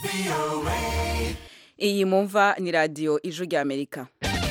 iyi mumva ni radiyo ijwi ry'amerika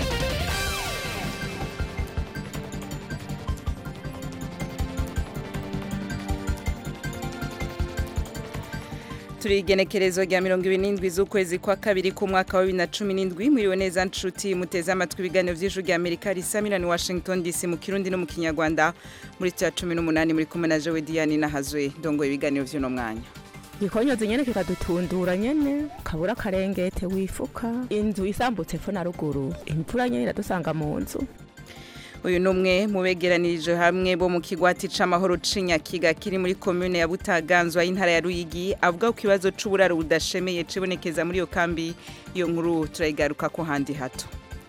turi igenekerezo rya mirongo ibiri n'indwi z'ukwezi kwa kabiri k'umwaka wa bibiri na cumi n'indwi mwiriwe neza nshuti muteze amatwi ibiganiro by'ijwi rya amerika risa miliyoni washington dc mu kirundi no mu kinyarwanda muri cya cumi n'umunani muri kumwe na jowe diyani nahazwe ndongoye ibiganiro by'uno mwanya gikonyozi nyene kikadutundura nyene kabura karengete wifuka inzu isambutse fo na ruguru imvura nyene iradusanga mu nzu uyu ni umwe mu begeranirije hamwe bo mu kigwati c'amahoro c'inyakiga kiri muri komune ya butaganzwa y'intara ya ruyigi avuga ku kibazo c'uburaro budashemeye cibonekeza muri iyo kambi iyo nkuru turayigaruka ko handi hato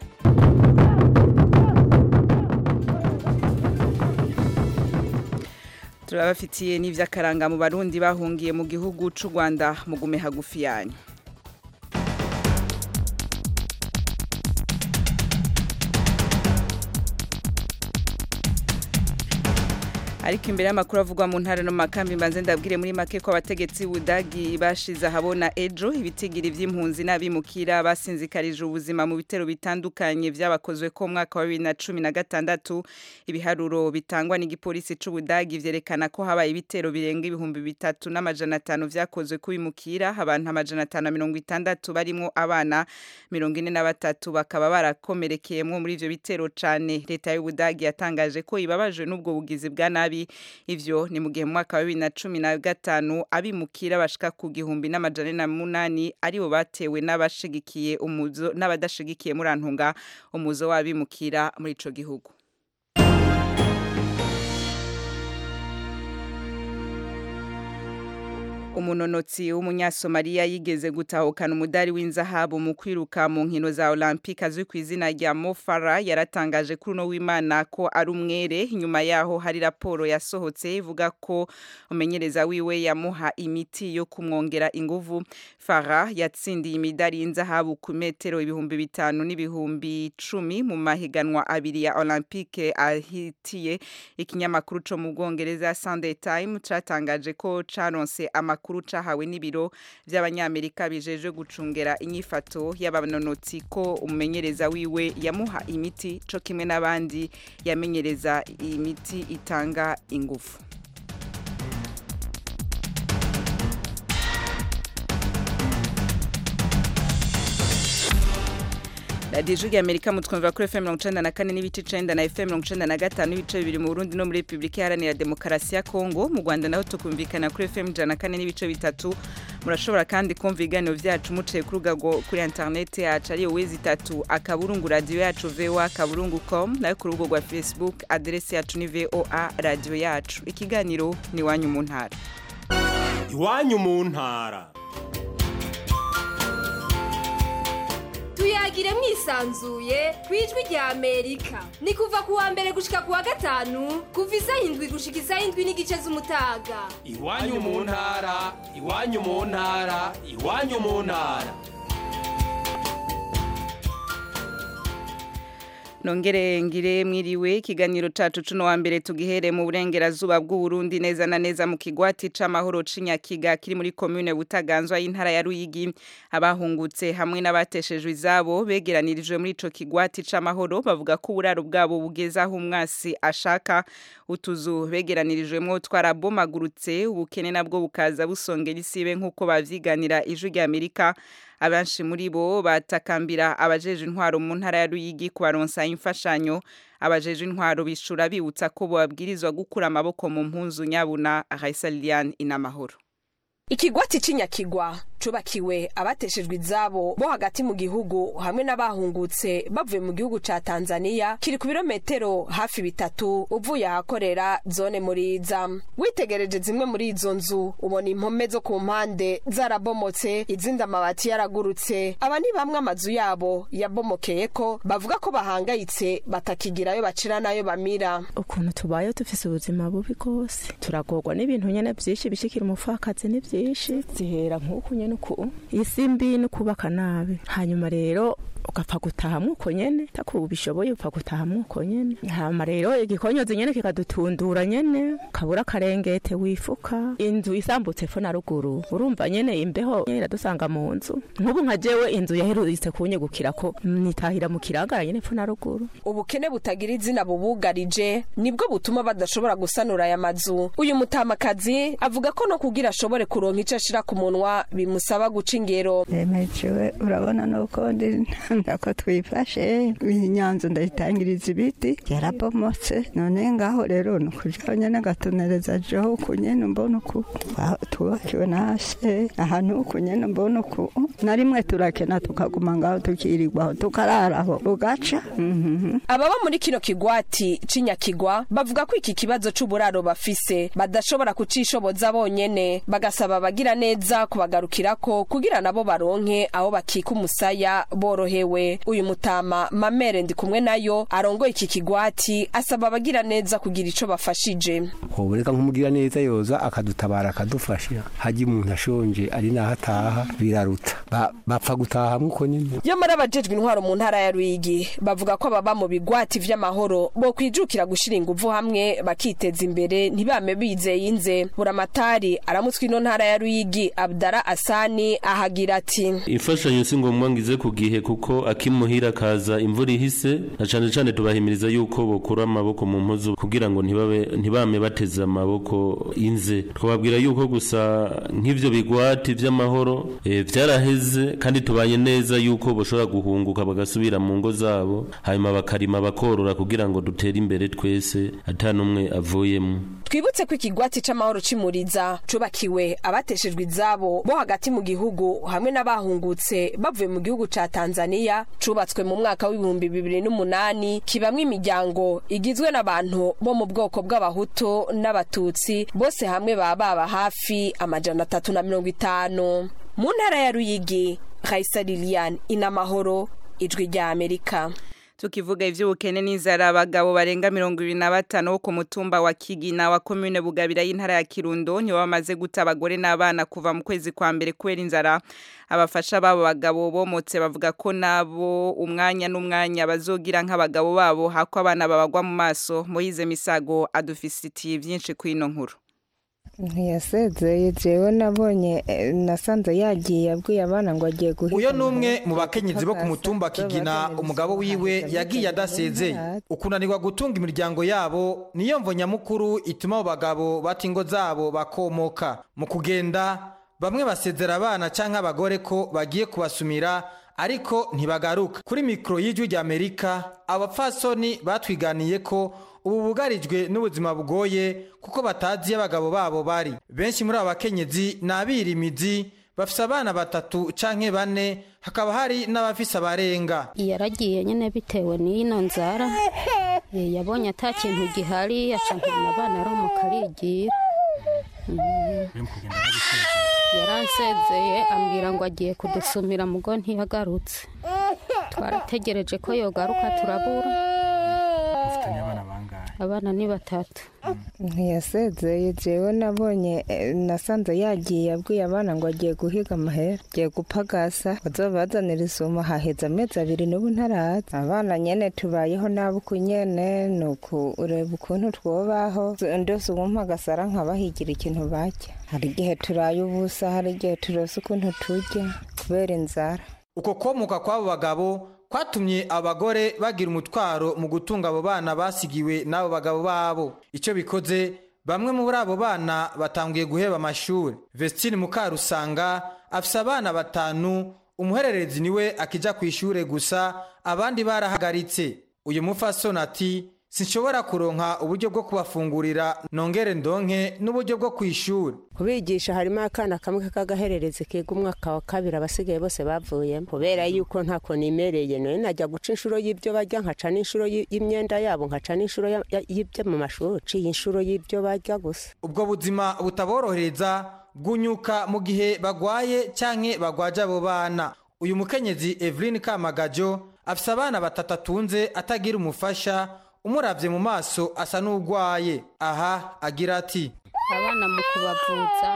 turabafitiye n'ivy'akaranga mu barundi bahungiye mu gihugu c'u rwanda mugume hagufi yanyu ariko imbere y'amakuru avugwa mu ntara no makambi mbanze ndabwire muri make ko abategetsi budagi bashize ahabona ejo ibitigiri vy'impunzi n'abimukira basinzikarije ubuzima mu bitero bitandukanye vyabakozwe ko mwaka wa bibiri na cumi na gatandatu ibiharuro bitangwa n'igipolisi c'ubudagi vyerekana ko habaye ibitero birenga ibihumbi bitatu n'amajana atanu vyakozwe kubimukira abantu amajana atanu na mirongo itandatu barimwo abana mirongo ine na batatu bakaba barakomerekeyemwo muri ivyo bitero cane leta y'ubudagi yatangaje ko ibabajwe n'ubwo bugizi bwa nabi nabi ivyo ni mu gihe mu mwaka wa bibiri na cumi na gatanu abimukira bashika ku gihumbi n'amajana na munani aribo batewe n'abashigikiye umuzo n'abadashigikiye murantunga umuzo w'abimukira muri ico gihugu umunonotsi w'umunyasomaliya yigeze gutahukana umudari w'inzahabu mu kwiruka mu nkino za olympique azwi ku izina rya mofara yaratangaje kuri uno w'imana ko ari umwere inyuma yaho hari raporo yasohotse ivuga ko umenyereza wiwe yamuha imiti yo kumwongera inguvu fara yatsindiye imidari y'inzahabu ku metero ibihumbi bitanu n'ibihumbi cumi mu mahiganwa abiri ya olympique ahitiye ikinyamakuru co mu bwongereza sunday time catangaje ko caronse amakuru amakuru cahawe n'ibiro vy'abanyamerika bijeje gucungera inyifato y'abanonotsi ko umumenyereza wiwe yamuha imiti co kimwe n'abandi yamenyereza imiti itanga ingufu radiyo ijwi amerika mutwumvira kuri fm mirongo icenda na kane n'ibice icenda na fm mirongo icenda na gatanu n'ibice bibiri mu burundi no muri repubulika iharanira demokarasi ya kongo mu rwanda naho tukumvikana kuri fm ijana na kane n'ibice bitatu murashobora kandi kumva ibiganiro vyacu muciye ku rugago kuri interineti yacu ariyo wezi itatu akaburungu radiyo yacu voa akaburungu com nayo ku rubugo rwa facebook aderesi yacu ni voa radiyo yacu ikiganiro ni iwanyu mu ntara iwanyu mu ntara tuyagire mwisanzuye ku ijwi rya amerika ni kuva ku wa mbere gushika ku wa gatanu kuva isaha indwi gushika isaha indwi n'igice z'umutaga iwanyu mu ntara iwanyu mu ntara iwanyu mu ntara nongere ngire mwiriwe ikiganiro cacu cuno wa mbere tugihere mu burengerazuba bw'uburundi neza na neza mu kigwati c'amahoro c'inyakiga kiri muri komune butaganzwa y'intara ya ruyigi abahungutse hamwe n'abateshejwe izabo begeranirijwe muri ico kigwati c'amahoro bavuga ko uburaro bwabo bugeze aho umwasi ashaka utuzu begeranirijwemwo twarabomagurutse ubukene nabwo bukaza busongera isibe nk'uko bavyiganira ijwi rya amerika abenshi muri bo batakambira abajeje intwaro mu ntara ya Ruyigi kubaronsa imfashanyo abajeje intwaro bishura bibutsa ko babwirizwa gukura amaboko mu mpunzu nyabuna Raisa Liliane inamahoro ikigwati c'inyakigwa cubakiwe abateshejwe izabo bo hagati mu gihugu hamwe n'abahungutse bavuye mu gihugu ca Tanzania kiri ku birometero hafi bitatu uvuye ahakorera zone muriza witegereje zimwe muri izo nzu ubona impome zo ku mpande zarabomotse izindi amabati yaragurutse aba ni bamwe amazu yabo yabomokeyeko bavuga ko bahangayitse batakigirayo bacira nayo bamira ukuntu tubaye dufise ubuzima bubi rwose turagorwa n'ibintu nyene vyinshi bishikira umupfakazi ni vyinshi zihera nk'uku nyene uku isi mbi no kubaka nabi hanyuma rero ugapfa gutaha mwuko nyene takubishoboye upfa gutaha mwuko nyene hama rero igikonyozi nyene kikadutundura nyene kabura akarengete wifuka inzu isambutse fo na ruguru urumva nyene imbeho iradusanga mu nzu nk'ubu nka jewe inzu yaherutse kunyegukira ko nitahira mu kiragara nyene fo na ruguru ubukene butagira izina bubugarije nibwo butuma badashobora gusanura aya mazu uyu mutamakazi avuga ko no kugira ashobore kuronka ico ashira ku munwa bimusaba guca ingero remejewe urabona nuko ndi ndako twifashe inyanzu ndayitangiriza ibiti yarabomotse none ngaho rero nukujaho nyene ngatonereza jeho uku nyene mbona uku Twa- twubakiwe nase ahantu uku nyene mbona uku na rimwe turakena tukaguma ngaho tukirirwaho tukararaho bugaca Mhm. ababa muri kino kigwati c'inyakigwa bavuga ko iki kibazo c'uburaro bafise badashobora kucishoboza bonyene bagasaba abagira neza kubagarukirako kugira nabo baronke aho bakika umusaya borohewe uyu mutama mamere ndi kumwe nayo arongoye iki kigwati asaba abagira neza kugira ico bafashije hoboreka nk'umugira neza yoza akadutabara akadufasha hajya umuntu ashonje ari naho ataha biraruta Ba- bapfa gutaha mwuko nyine yo muri abajejwe intwaro mu ntara ya Ruyigi bavuga ko ababa mu bigwati vy'amahoro bo kwijukira gushira inguvu hamwe bakiteza imbere ntibame bizeye inze buramatari aramutswe ino ntara ya Ruyigi Abdara Asani ahagira ati imfashanyo si ngombwa ngize ku gihe kuko akimuhira kaza imvura ihise na cane cane tubahimiriza yuko bokura amaboko mu mpuzu kugira ngo ntibabe ntibame bateze amaboko inze twababwira yuko gusa nk'ivyo bigwati vy'amahoro eh, vyaraheze kandi tubanye neza yuko boshobora guhunguka bagasubira mu ngo zabo hanyuma bakarima bakorora kugira ngo dutere imbere twese ata n'umwe avuyemwo twibutse ko ikigwati c'amahoro c'imuriza cubakiwe abateshejwe izabo bo hagati mu gihugu hamwe n'abahungutse bavuye mu gihugu ca Tanzania cubatswe mu mwaka w'ibihumbi bibiri n'umunani kibamwo imiryango igizwe n'abantu bo mu bwoko bw'abahutu n'abatutsi bose hamwe baba baba hafi amajana atatu na mirongo itanu mu ntara ya Ruyigi Raisa Lilian inamahoro ijwi rya Amerika tukivuga ivy'ubukene n'inzara abagabo barenga mirongo ibiri na batanu bo ku mutumba wa Kigina wa komune Bugabira y'intara ya Kirundo nibo bamaze guta abagore n'abana kuva mu kwezi kwa mbere kubera inzara abafasha babo bagabo bomotse bavuga ko nabo umwanya n'umwanya bazogira nk'abagabo babo hako abana babagwa mu maso Moyize Misago adufisitiye byinshi kwino nkuru ntiyasezeye jewe nabonye eh, nasanze yagiye abwiye abana ngo agiye guhiga uyo ni umwe mu bakenyezi bo ku mutumba kigina umugabo wiwe yagiye adasezeye ukunanirwa gutunga imiryango yabo niyo mvo nyamukuru ituma abo bagabo bata ingo zabo bakomoka mu kugenda bamwe basezera abana cyangwa abagore ko bagiye kubasumira ariko ntibagaruka kuri mikoro y'ijwi ry'amerika abapfasoni batwiganiye ko ubu bugarijwe n'ubuzima bugoye kuko batazi iyo abagabo babo bari benshi muri abo bakenyezi ni abirimizi bafise abana batatu canke bane hakaba hari n'abafise abarenga yaragiye nyine bitewe n'ino nzara Eh, yabonye ata kintu gihari aca nkana abana aromoka arigira Mhm. yaransezeye ambwira ngo agiye kudusumira mugo ntiyagarutse twarategereje ko yogaruka turabura abana ni batatu ntiyasezeye jewe nabonye eh, nasanze yagiye abwiye abana ngo agiye guhiga amahera agiye gupagasa bazobazanira isumo haheze amezi abiri n'ubu ntaraza abana nyene tubayeho nabi uku nyene ni ukureba ukuntu twobaho ndose uwumpagasara nkabahigira ikintu barya hari igihe turaye ubusa hari igihe turose ukuntu turya kubera inzara uko komuka kw'abo bagabo kwatumye abagore bagira umutwaro mu gutunga abo bana basigiwe n'abo bagabo babo icyo bikoze bamwe muri abo bana batanguye guheba amashuri vestine mukarusanga afise abana batanu umuhererezi niwe akija ku ishure gusa abandi barahagaritse uyu mufasoni ati sinshobora kuronka uburyo bwo kubafungurira nongere ndonke n'uburyo bwo kwishura kubigisha harimo akana kamwe k'agahererezi kiga umwaka wa kabiri abasigaye bose bavuyemo kubera yuko ntako nimereye none najya guca inshuro y'ibyo barya nkaca n'inshuro y- y'imyenda yabo nkaca n'inshuro ya- ya- y'ibyo mu mashuri ciye inshuro y'ibyo barya gusa ubwo buzima butaborohereza bwunyuka mu gihe bagwaye canke bagwaje abo bana uyu mukenyezi Evelyn Kamagajo afise abana batatu atunze atagira umufasha umuravye mu maso asa n'ugwaye aha agira ati abana mu kubavuza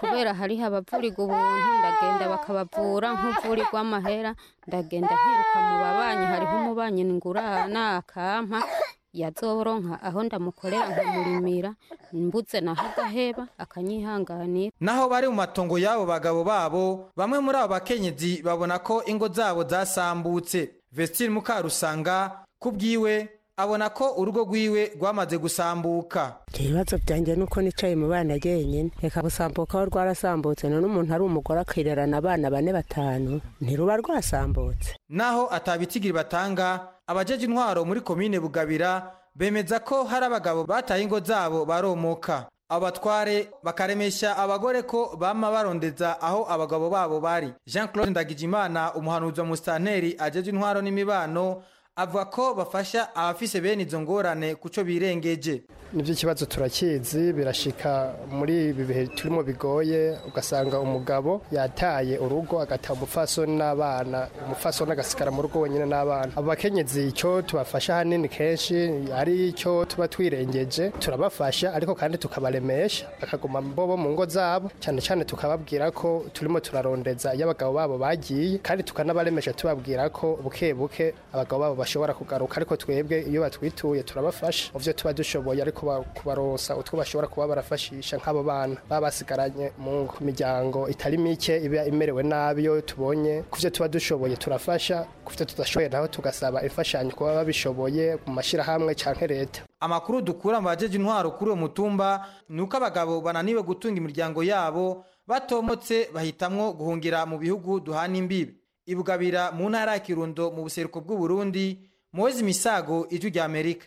kubera hariho abavurirwa ubuntu ndagenda bakabavura nk'uvurirwa amahera ndagenda nkiruka mu babanyi hariho umubanyi ngurana akampa yazoronka aho ndamukorera nkamurimira mbuze naho agaheba akanyihanganira naho bari mu matongo y'abo bagabo babo bamwe muri abo bakenyezi babona ko ingo zabo zasambutse vestine mukarusanga ku bwiwe abona ko urugo rwiwe rwamaze gusambuka ibibazo byanjye nuko nicaye mu bana jyenyine reka gusambuka aho rwarasambutse none umuntu ari umugore akirerana abana bane batanu ntiruba rwasambutse naho atabitigiri batanga abajeje intwaro muri komine bugabira bemeza ko hari abagabo bataye ingo zabo baromoka abo batware bakaremesha abagore ko bama barondeza aho abagabo babo bari jean claude ndagijimana umuhanuzi wa musitanteri ajeje intwaro n'imibano avuga ko bafasha abafise bene izo ngorane kuco birengeje nibyo ikibazo turakizi birashika muri ibi bihe turimo bigoye ugasanga umugabo yataye urugo agata umupfasoni n'abana umupfasoni agasigara mu rugo wenyine n'abana abo bakenyezi icyo tubafasha hanini kenshi ari icyo tuba twirengeje turabafasha ariko kandi tukabaremesha bakaguma bobo mu ngo zabo cyane cyane tukababwira ko turimo turarondeza iyo abagabo babo bagiye kandi tukanabaremesha tubabwira ko buke buke abagabo babo bashobora kugaruka ariko twebwe iyo batwituye turabafasha mu byo tuba dushoboye ariko kubarosa utwo bashobora kuba barafashisha nk'abo bana baba basigaranye mu miryango itari mike iba imerewe nabi iyo tubonye ku byo tuba dushoboye turafasha ku byo tudashoboye naho tugasaba imfashanyo kuba babishoboye mu mashyirahamwe cyangwa leta amakuru dukura mu bajeje intwaro kuri uwo mutumba ni uko abagabo bananiwe gutunga imiryango yabo batomotse bahitamwo guhungira mu bihugu duhana imbibi ibugabira mu ntara ya kirundo mu buseruko bw'uburundi muwezi misago ijwi rya amerika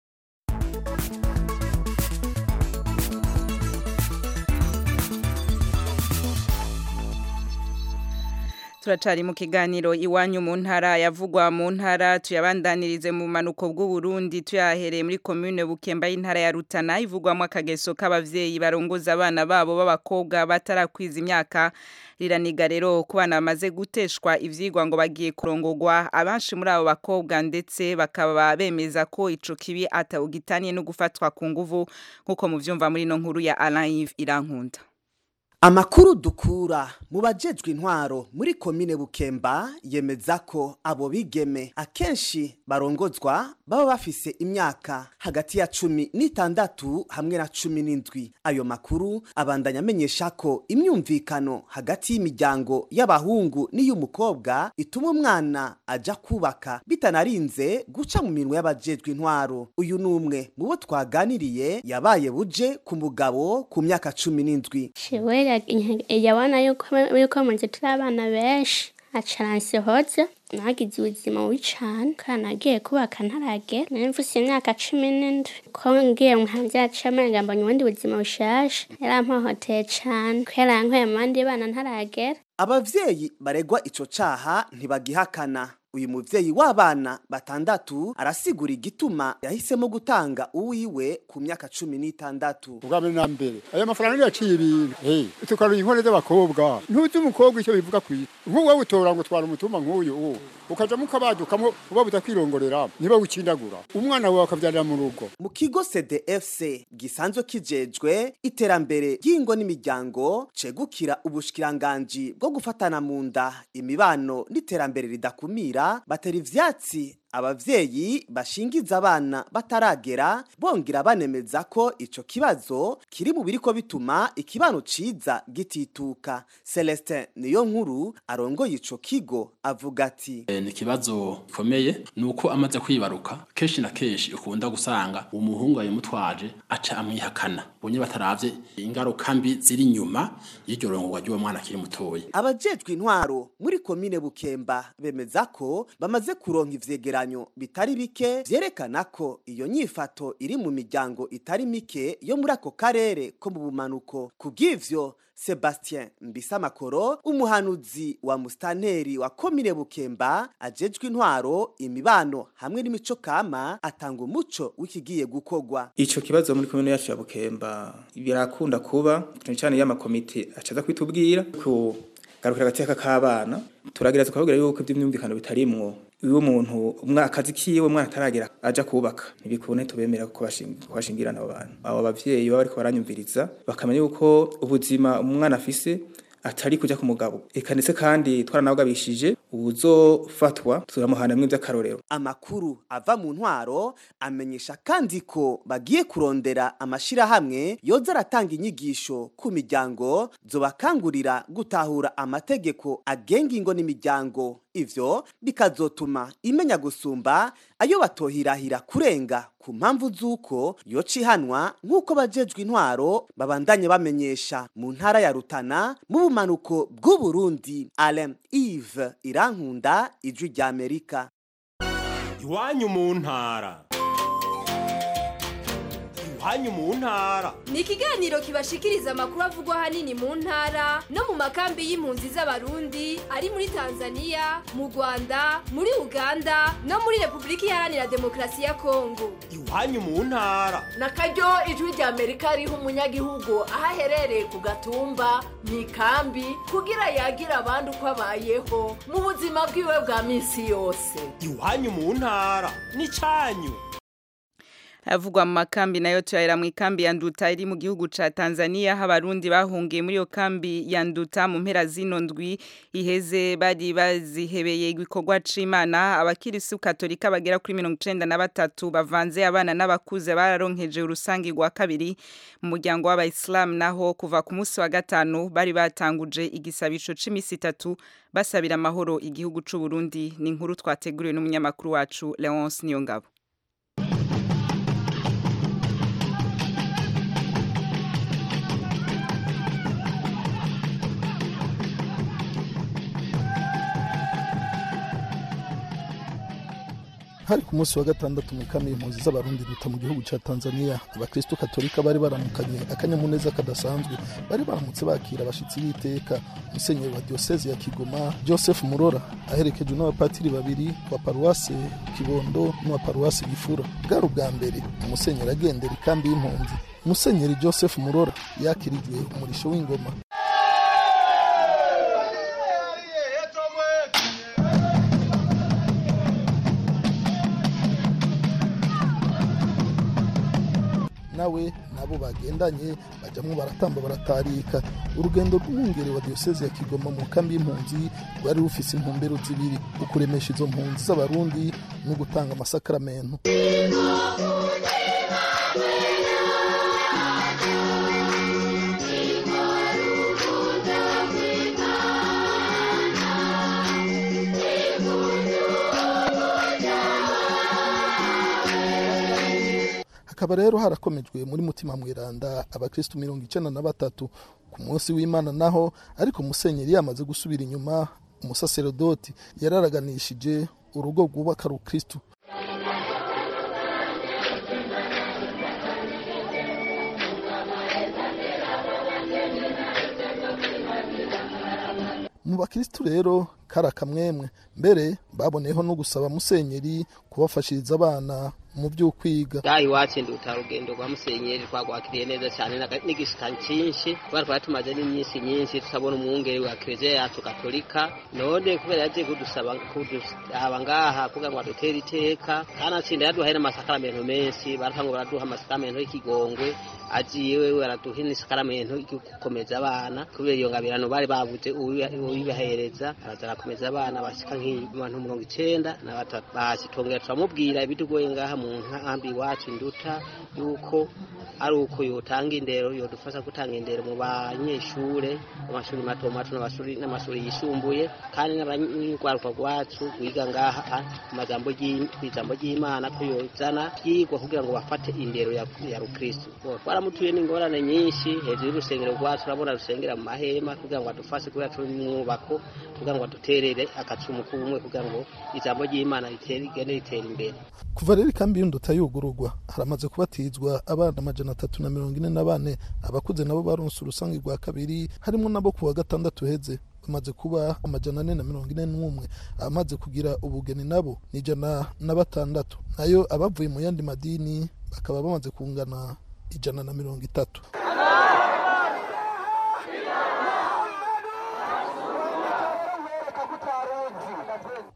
turacari mu kiganiro iwanyu mu ntara yavugwa mu ntara tuyabandanirize mu manuko bw'uburundi tuyahereye muri komune bukemba y'intara ya rutana ivugwamo akageso k'abavyeyi barongoza abana babo b'abakobwa batarakwiza imyaka riraniga rero ku bana bamaze guteshwa ivyigwa ngo bagiye kurongogwa abanshi muri abo bakobwa ndetse bakaba bemeza ko ico kibi atawugitaniye no gufatwa ku nguvu nk'uko muvyumva muri no nkuru ya Alain Yves Irankunda Amakuru dukura mu bajejwe intwaro muri komine Bukemba yemeza ko abo bigeme akenshi barongozwa baba bafise imyaka hagati ya cumi n'itandatu hamwe na cumi n'indwi ayo makuru abandanya amenyesha ko imyumvikano hagati y'imiryango y'abahungu n'iy'umukobwa ituma umwana aja kubaka bitanarinze guca mu minwe y'abajejwe intwaro uyu ni umwe mu bo twaganiriye yabaye buje ku mugabo ku myaka cumi n'indwi yabona yuko munzu turi abana benshi acaransihoza nagize ubuzima bubi cane kandi nagiye kubaka ntaragera nari mfise imyaka cumi n'indwi ko ngiye nkavyaca amenga mbonye ubundi buzima bushasha yarampohoteye cane ko yarankweye mu bandi bana ntaragera abavyeyi baregwa ico caha ntibagihakana uyu muvyeyi w'abana batandatu arasigura igituma yahisemo gutanga uwiwe ku myaka cumi n'itandatu ubwa mbere na mbere ayo mafaranga niyo yaciye ibintu hey, tukaruha inkone z'abakobwa ntuzi umukobwa icyo bivuga kwita nk'ubu wowe utora ngo twara umutumba nk'uyu uwo ukaja mukabadukamwo uba budakwirongorera niba wikindagura umwana wawe akavyarira mu rugo mu kigo cdfc gisanzwe kijejwe iterambere ry'ingo n'imiryango cegukira ubushikiranganji bwo gufatana mu nda imibano n'iterambere ridakumira batera ivyatsi abavyeyi bashingiza abana bataragera bongera banemeza ko ico kibazo kiri mu biriko bituma ikibano ciza gitituka Celestin niyo nkuru arongoye ico kigo avuga ati e, ni kibazo gikomeye nuko amaze kwibaruka kenshi na kenshi ukunda gusanga umuhungu yamutwaje aca amwihakana bonye bataravye ingaruka mbi ziri inyuma y'iryo rongorwa ry'uwo mwana akiri mutoya abajejwe intwaro muri komine Bukemba bemeza ko bamaze kuronka ivyegeranyo bitari bike vyerekana ko iyo nyifato iri mu miryango itari mike yo muri ako karere ko mu bumanuko kubw'ivyo Sebastien Mbisamakoro umuhanuzi wa mustanteri wa komine Bukemba ajejwe intwaro imibano hamwe n'imico kama atanga umuco w'ikigiye gukogwa ico kibazo muri komine yacu ya Bukemba birakunda kuba cyane cyane y'amakomite acaza kwitubwira ku garukira agateka k'abana turagira tukababwira yuko iby'imyumvikano bitarimwo iyo umuntu umwa akazi kiwe umwana ataragera aja kubaka ntibikune tubemera ko bashinga- ko bashingirana abo bantu abo bavyeyi baba bariko baranyumviriza bakamenya yuko ubuzima umwana afise atari kuja ku mugabo eka ndetse kandi twaranabwabishije ubuzofatwa turamuhanamwe vy'akarorero amakuru ava mu ntwaro amenyesha kandi ko bagiye kurondera amashirahamwe yoza aratanga inyigisho ku miryango zobakangurira gutahura amategeko agenga ingo n'imiryango ivyo bikazotuma imenya gusumba ayo batohirahira kurenga ku mpamvu z'uko yoca ihanwa nk'uko bajejwe intwaro babandanye bamenyesha mu ntara ya rutana mu bumanuko bw'uburundi alain ive irankunda ijwi ry'amerika iwanyu mu ntara iwanyu mu ntara ni ikiganiro kibashikiriza amakuru avugwa ahanini mu ntara no mu makambi y'impunzi z'abarundi ari muri tanzania mu rwanda muri uganda no muri repubulika iharanira demokarasi ya kongo iwanyu mu ntara nakaryo ijwi rya amerika riha umunyagihugu aho aherereye ku gatumba mu ikambi kugira yagira abandi uko abayeho mu buzima bwiwe bwa minsi yose iwanyu mu ntara n'icanyu havugwa mu makambi nayo turahera mu ikambi ya nduta iri mu gihugu ca Tanzania aho abarundi bahungiye muri iyo kambi ya nduta mu mpera zino ndwi iheze bari bazihebeye igikorwa c'Imana abakirisu katolika bagera kuri mirongo icenda na batatu bavanze abana n'abakuze bararonkeje urusangi rwa kabiri mu muryango w'abayisilamu naho kuva ku munsi wa gatanu bari batanguje igisabisho c'imisi itatu basabira amahoro igihugu c'u Burundi ni inkuru twateguriwe n'umunyamakuru wacu Leonce Niyongabo hari ku munsi wa gatandatu mu kambi impunzi z'abarundi duta mu gihugu cya tanzania abakristo katolika bari baramukanye akanyamuneza kadasanzwe bari baramutse bakira abashyitsi b'iteka musenyeri wa diyoseze ya kigoma joseph murora aherekejwe n'abapatiri babiri wa paruwase kibondo n'uwa paruwase gifura bwari ubwa mbere umusenyeri agendera ikambi y'impunzi musenyeri joseph murora yakirijwe umurisho w'ingoma nawe nabo bagendanye bajyamo baratamba baratarika urugendo rw'umwungere wa diyoseze ya kigoma mu kambi y'impunzi rwari rufise intumbero zibiri ukuremesha izo mpunzi z'abarundi no gutanga amasakaramentu hakaba rero harakomejwe muri mutima mweranda abakristu mirongo icenda na batatu ku munsi w'imana naho ariko musenyeri yamaze gusubira inyuma umusaserodoti yararaganishije urugo rwubaka rukristu mu bakristu rero kari akamwemwe mbere baboneyeho no gusaba musenyeri kubafashiriza abana mu by'ukwiga ngaha iwacu nduta urugendo rwa musenyeri twagwakiriye neza cyane naga- n'igishika cyinshi kubera twari tumaze n'iminsi myinshi tutabona umwungeri wa kiliziya yacu katolika none kubera yagiye kudusaba kudusaba ngaha kugira ngo adutere iteka kandi atsinda yaduhaye n'amasakaramentu menshi baratanga baraduha amasakaramentu y'ikigongwe agiye wewe araduha n'isakaramento yo gukomeza abana kubera iyo ngabirano bari babuze uwiba- uwibahereza araza arakomeza abana bashika nk'abantu mirongo icenda na batatu basi tongera turamubwira ibitugoye ngaha mu nkambi iwacu induta yuko ari uko yotanga indero yodufasha gutanga indero mu banyeshure mu mashuri mato mato n'amashuri n'amashuri yisumbuye kandi n'abanyarwaruka rwacu rwiga ngaha ah, mu majambo y'I- kw'ijambo ry'imana ko yozana vyigwa kugira ngo bafate indero ya, ya rukristu Bo, twaramutuye n'ingorane nyinshi hejuru y'urusengero rwacu urabona rusengera mu mahema kugira ngo adufashe kubera turi mu mwubako kugira ngo aduterere agacumu k'ubumwe kugira ngo ijambo ry'imana ritere rigende ritera imbere kuva rero ikambi y'induta yugururwa haramaze kubatizwa abana amajana atatu na mirongo ine na bane abakuze nabo baronse urusange rwa kabiri harimo nabo ku wa gatandatu heze bamaze kuba amajana ane na mirongo ine n'umwe abamaze kugira ubugeni nabo ni ijana na batandatu nayo abavuye mu yandi madini bakaba bamaze kungana ijana na mirongo itatu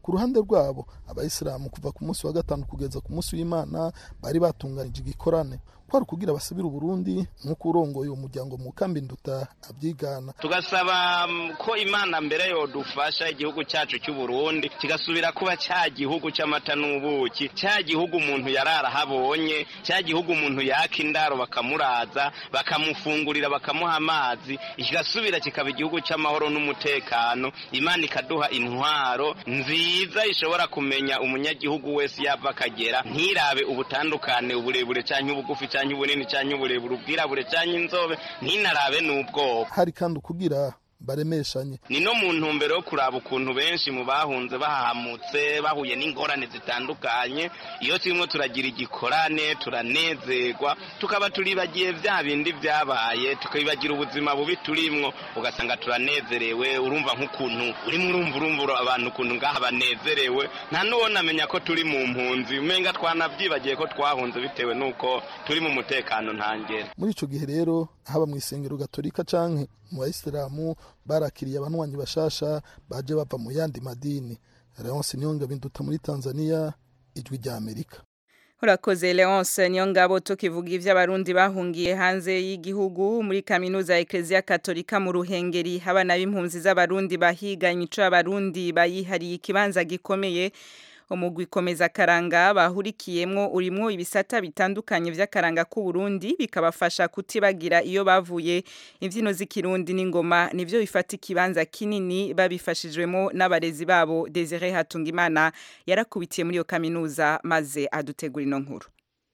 ku ruhande rwabo abayisilamu kuva ku munsi wa gatanu kugeza ku munsi w'imana bari batunganije igikorane kwari kugira basubire uburundi nk'uko urongoye uwo muryango mu kambi nduta abyigana tugasaba ko imana mbere yodufasha igihugu cyacu cy'u Burundi kigasubira kuba cya gihugu cy'amata n'ubuki cya gihugu umuntu yarara habonye cya gihugu umuntu yaka indaro bakamuraza bakamufungurira bakamuha amazi kigasubira kikaba igihugu cy'amahoro n'umutekano imana ikaduha intwaro nziza ishobora kumenya umunyagihugu wese yava akagera ntirabe ubutandukane uburebure cyangwa ubugufi cyangwa ubunini cyangwa uburebure ubwirabure cyangwa inzobe ntinarabe n'ubwoko hari kandi ukugira baremeshanye ni no mu ntumbero yo kuraba ukuntu benshi mu bahunze bahahamutse bahuye n'ingorane zitandukanye iyo turimo turagira igikorane turanezerwa tukaba turibagiye bya bindi byabaye tukibagira ubuzima bubi turimwo ugasanga turanezerewe urumva nk'ukuntu urimo urumva urumva abantu ukuntu ngaha banezerewe nta n'uwona amenya ko turi mu mpunzi umenga twanabyibagiye ko twahunze bitewe n'uko turi mu mutekano ntangere muri icyo gihe rero haba mu isengero gatolika canke mu bayisilamu barakiriye abanywanyi bashasha baje bava mu yandi madini leonce niyonga binduta muri tanzania ijwi rya amerika urakoze leonce niyo ngabo tukivuga iby'abarundi bahungiye hanze y'igihugu muri kaminuza ya ekereziya katolika mu ruhengeri abana b'impunzi z'abarundi bahiga imico y'abarundi bayihariye ikibanza gikomeye umugwi komeza karanga bahurikiyemwo urimwo ibisata bitandukanye vy'akaranga k'u Burundi bikabafasha kutibagira iyo bavuye imvyino z'ikirundi n'ingoma nivyo bifata ikibanza kinini babifashijwemo n'abarezi babo Desire Hatungimana yarakubitiye muri iyo kaminuza maze adutegura ino nkuru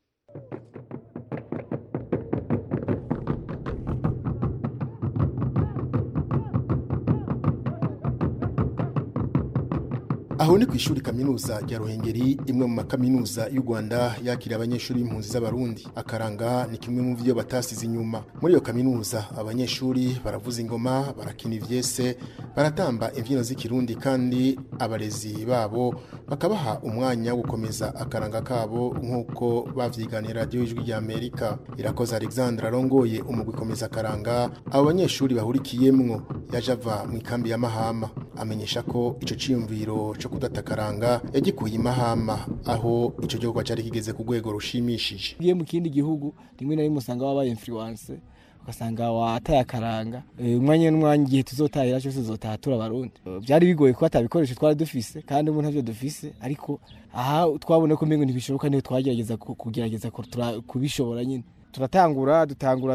aho ni ku ishuri kaminuza rya ruhengeri imwe mu makaminuza y'u rwanda yakira abanyeshuri b'impunzi z'abarundi akaranga ni kimwe mu byo batasize inyuma muri iyo kaminuza abanyeshuri baravuza ingoma barakina ivyese baratamba imbyino z'ikirundi kandi abarezi babo bakabaha umwanya wo gukomeza akaranga kabo nk'uko bavyiganiye radiyo y'ijwi rya amerika irakoze alexandre arongoye umugwi komeza akaranga abo banyeshuri bahurikiyemwo yaje ava mu ikambi ya mahama amenyesha ko ico ciyumviro co kudatakaranga yagikuye imahama aho ico gihugu cari kigeze ku rwego rushimishije ugiye mu kindi gihugu rimwe na rimwe usanga wabaye influence ugasanga wataye akaranga umwanya n'umwanya igihe tuzotahira cyose tuzotaha turi abarundi byari bigoye ko atabikoresho twari dufise kandi ubu ntavyo dufise ariko aha twabona ko mbingo ntibishoboka niyo twagerageza kugerageza kubishobora nyine turatangura dutangura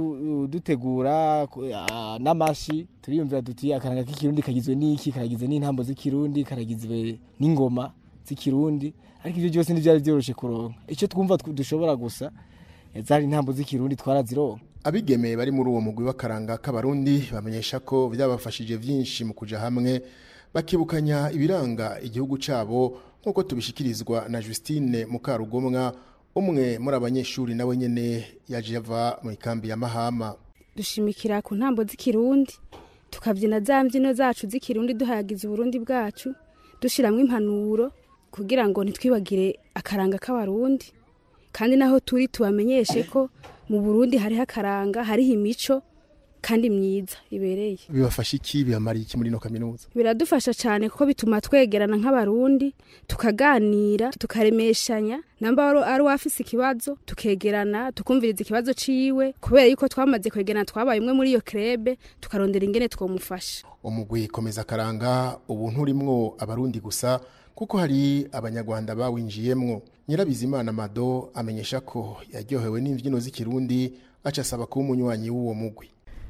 dutegura n'amashi turiyumvira duti akaranga k'ikirundi kagizwe n'iki karagizwe n'intambo z'ikirundi karagizwe n'ingoma z'ikirundi ariko ibyo byose ntibyari byoroshe kuronka icyo twumva dushobora gusa zari intambo z'ikirundi twarazironka abigemeye bari muri uwo mugwi w'akaranga k'abarundi bamenyesha ko byabafashije byinshi mu kuja hamwe bakibukanya ibiranga igihugu cyabo nk'uko tubishikirizwa na Justine Mukarugomwa umwe muri abanyeshuri nawe nyene yaje ava mu ikambi ya Mahama dushimikira ku ntambo z'ikirundi tukabyina za mbyino zacu z'ikirundi duhayagiza uburundi bwacu dushyiramo impanuro kugira ngo ntitwibagire akaranga k'abarundi kandi naho turi tubamenyeshe ko mu burundi hariho akaranga hariho imico kandi myiza ibereye bibafasha iki bibamara iki muri ino kaminuza biradufasha cyane kuko bituma twegerana nk'abarundi tukaganira tukaremeshanya namba ari uwafise ikibazo tukegerana tukumviriza ikibazo ciwe kubera yuko twamaze kwegerana twabaye umwe muri iyo krebe tukarondera ingene twomufasha umugwi komeza karanga ubu nturimwo abarundi gusa kuko hari abanyarwanda bawinjiyemwo nyirabizimana mado amenyesha ko yaryohewe n'imbyino z'ikirundi aca asaba kuba umunywanyi w'uwo mugwi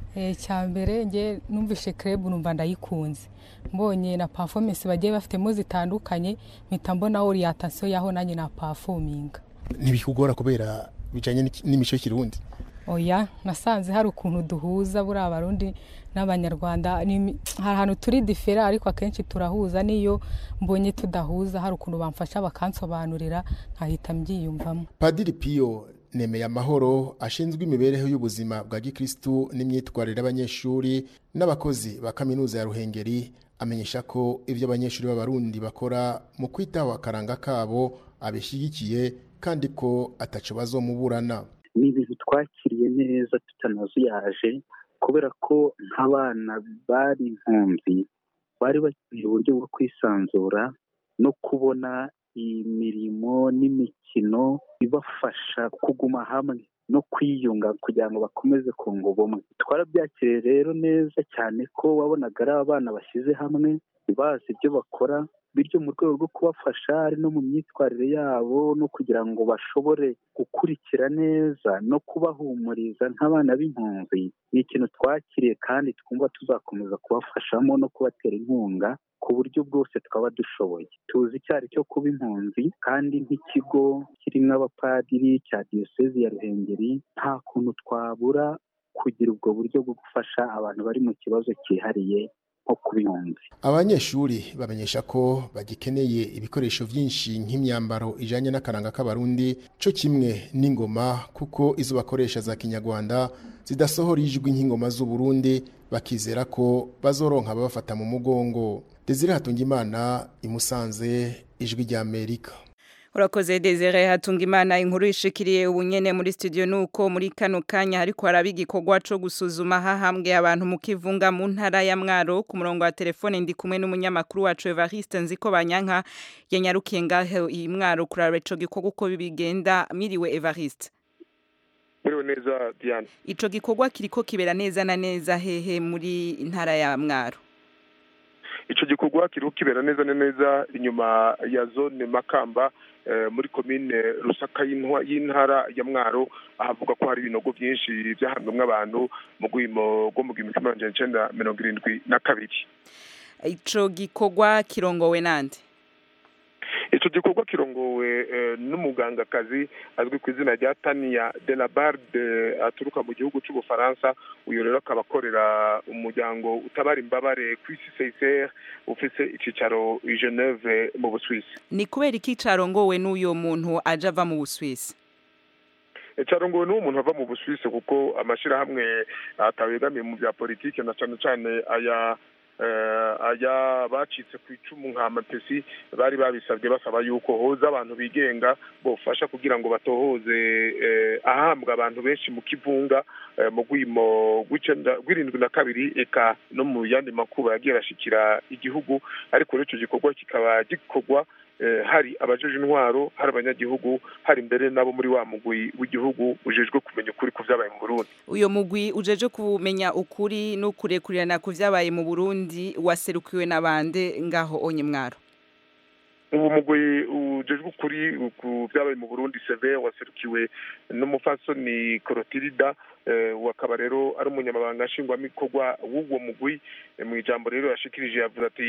cya mbere nge numvishe kerebu numva ndayikunze mbonye na performance bagiye bafitemo zitandukanye mpita mbona orientation yaho nanjye na performinga ntibikugora kubera bijanye n'imico y'ikirundi oya nasanze hari ukuntu duhuza buriya abarundi n'abanyarwanda hari ahantu turi difera ariko akenshi turahuza niyo mbonye tudahuza hari ukuntu bamfasha bakansobanurira nkahita mbyiyumvamo padiri piyo nemeye amahoro ashinzwe imibereho y'ubuzima bwa gikristu n'imyitwarire y'abanyeshuri n'abakozi ba kaminuza ya ruhengeri amenyesha ko ibyo abanyeshuri b'abarundi bakora mu kwitaho akaranga kabo abishyigikiye kandi ko ataco bazomuburana ni ibintu twakiriye neza tutanazuyaje kubera ko nk'abana bari impunzi bari bakeneye uburyo bwo kwisanzura no kubona imirimo n'imikino ibafasha kuguma hamwe no kwiyunga kugira ngo bakomeze kunga ubumwe twarabyakiriye rero neza cyane ko wabonaga ari abana bashyize hamwe bazi ibyo bakora bityo mu rwego rwo kubafasha ari no mu myitwarire yabo no kugira ngo bashobore gukurikira neza no kubahumuriza nk'abana b'impunzi ni ikintu twakiriye kandi twumva tuzakomeza kubafashamo no kubatera inkunga ku buryo bwose twaba dushoboye tuzi icyo ari cyo kuba impunzi kandi nk'ikigo kirimo abapadiri cya diyosezi ya ruhengeri nta kuntu twabura kugira ubwo buryo bwo gufasha abantu bari mu kibazo cyihariye nko kuba impunzi abanyeshuri bamenyesha ko bagikeneye ibikoresho byinshi nk'imyambaro ijanye n'akaranga k'abarundi co kimwe n'ingoma kuko izo bakoresha za kinyarwanda zidasohora ijwi nk'ingoma z'uburundi bakizera ko bazoronka ababafata mu mugongo desire hatungimana imusanze ijwi rya amerika urakoze desire hatunga imana inkuru ishikiriye ubunyene muri studio nuko muri kano kanya hariko haraba igikorwa co gusuzuma hahambwe abantu mu kivunga mu ntara ya mwaro ku murongo wa telefone ndi kumwe n'umunyamakuru wacu evariste nziko banyanka yanyarukiye ngaho iyi mwaro kuraba ico gikorwa uko bigenda miriwe evariste muriwe neza diane ico gikorwa kiriko kibera neza na neza hehe muri ntara ya mwaro ico gikorwa kiriko kibera neza na neza inyuma ya zone makamba muri komine rusaka y'intara ya mwaro ahavuga ko hari ibinogo byinshi byahanwemo abantu mu rwimo rwo mu gihumbi kimwe magana cyenda mirongo irindwi na kabiri ico gikorwa kirongowe nande icyo gikorwa kirongowe n'umugangakazi azwi ku izina rya tania de la barde aturuka mu gihugu cy'ubufaransa uyu rero akaba akorera umuryango utabara imbabare ku isi seyiseri ufite icyicaro i geneve mu busuwisi ni kubera iki carongowe n'uyo muntu aje ava mu busuwisi carongowe n'uwo muntu ava mu busuwisi kuko amashyirahamwe atabegamiye mu bya politiki na cyane cyane aya aya bacitse ku icumu nka mapesi bari babisabye basaba yuko hoza abantu bigenga bofasha kugira ngo batohoze ahambwa abantu benshi mu kivunga mu rwimo rw'irindwi na kabiri eka no mu yandi makuba yagiye arashikira igihugu ariko rero icyo gikorwa kikaba gikorwa hari abajeje intwaro hari abanyagihugu hari mbere nabo muri wa mugwi w'igihugu ujejwe kumenya ukuri ku byabaye mu Burundi uyo mugwi ujeje kumenya ukuri no kurekurirana ku byabaye mu Burundi waserukiwe n'abande ngaho onye mwaro ubu mugwi ujejwe ukuri ku byabaye mu Burundi seve waserukiwe n'umufasoni Corotilida wakaba rero ari umunyamabanga nshingwamikorwa w'uwo mugwi mu ijambo rero yashikirije yavuze ati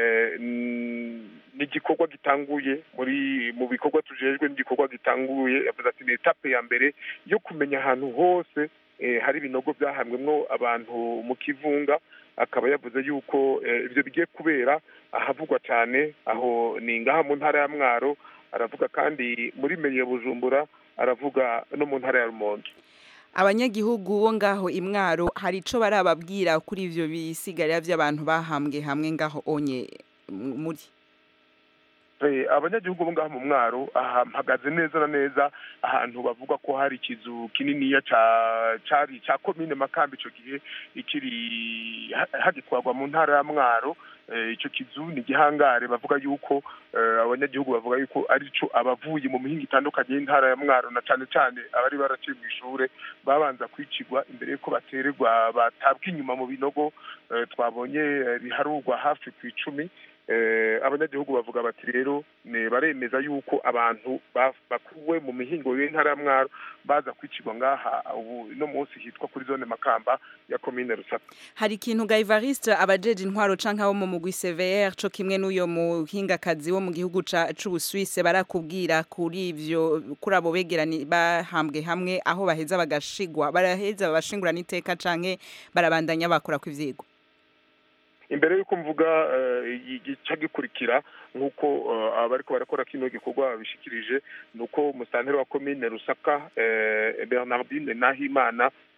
ni igikorwa gitanguye muri mu bikorwa tujejwe n'igikorwa gitanguye yavuze ati ni etape ya mbere yo kumenya ahantu hose hari ibinogo byahanwemwo abantu mu kivunga akaba yavuze yuko ibyo bigiye kubera ahavugwa cyane aho ni ngaha mu ntara ya mwaro aravuga kandi muri meriye bujumbura aravuga no mu ntara ya rumonge abanyagihugu bo ngaho imwaro hari ico barababwira kuri ivyo bisigarira vy'abantu bahambwe hamwe ngaho onye muri abanyagihugu bo ngaho mu mwaro hahagaze neza na neza ahantu bavuga ko hari ikizu kininiya cari ca komine makambi ico gihe ikiri hagitwarwa mu ntara ya mwaro icyo kizu ni igihangare bavuga yuko abanyagihugu bavuga yuko arico abavuye mu mihinga itandukanye y'intara ya mwaro na cyane cyane abari baraciye mu ishure babanza kwicirwa imbere y'uko batererwa batabwa inyuma mu binogo twabonye biharurwa hafi ku icumi abanyagihugu bavuga bati rero baremeza yuko abantu bakuwe mu mihingo y'intara ya mwaro baza kwicirwa ngaha ubu no munsi hitwa kuri zone makamba ya komine rusaka hari ikintu ga Evariste abajeje intwaro canke abo mu mugwi CVR co kimwe n'uyo muhingakazi wo mu gihugu c'Ubusuwise barakubwira kuri ivyo kuri abo begerani bahambwe hamwe aho baheza bagashigwa baraheza babashingura n'iteka canke barabandanya bakora ku ivyigwa imbere y'uko mvuga igica gikurikira nk'uko abariko barakora kino gikorwa babishikirije ni uko umusanteri wa komine rusaka bernardine nahimana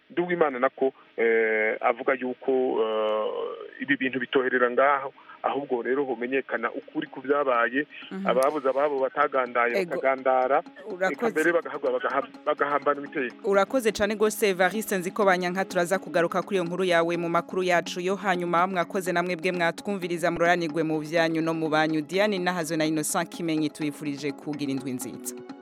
nduwimana nako eh, avuga yuko eh, ibi bintu bitoherera ngaho ahubwo rero homenyekana ukuri ku byabaye Mhm. ababuze ababo batagandaye Ego. bakagandara Urakoze. eka mbere bagahabwa bagaha- bagahambanwa iteka urakoze cyane rwose Evariste nzi ko banyanka turaza kugaruka kuri iyo nkuru yawe mu makuru yacu yo hanyuma mwakoze namwe bwe mwatwumviriza muroranirwe mu byanyu no mu banyu Diane Nahazo na Innocent Kimenyi tuyifurije kugira indwi nziza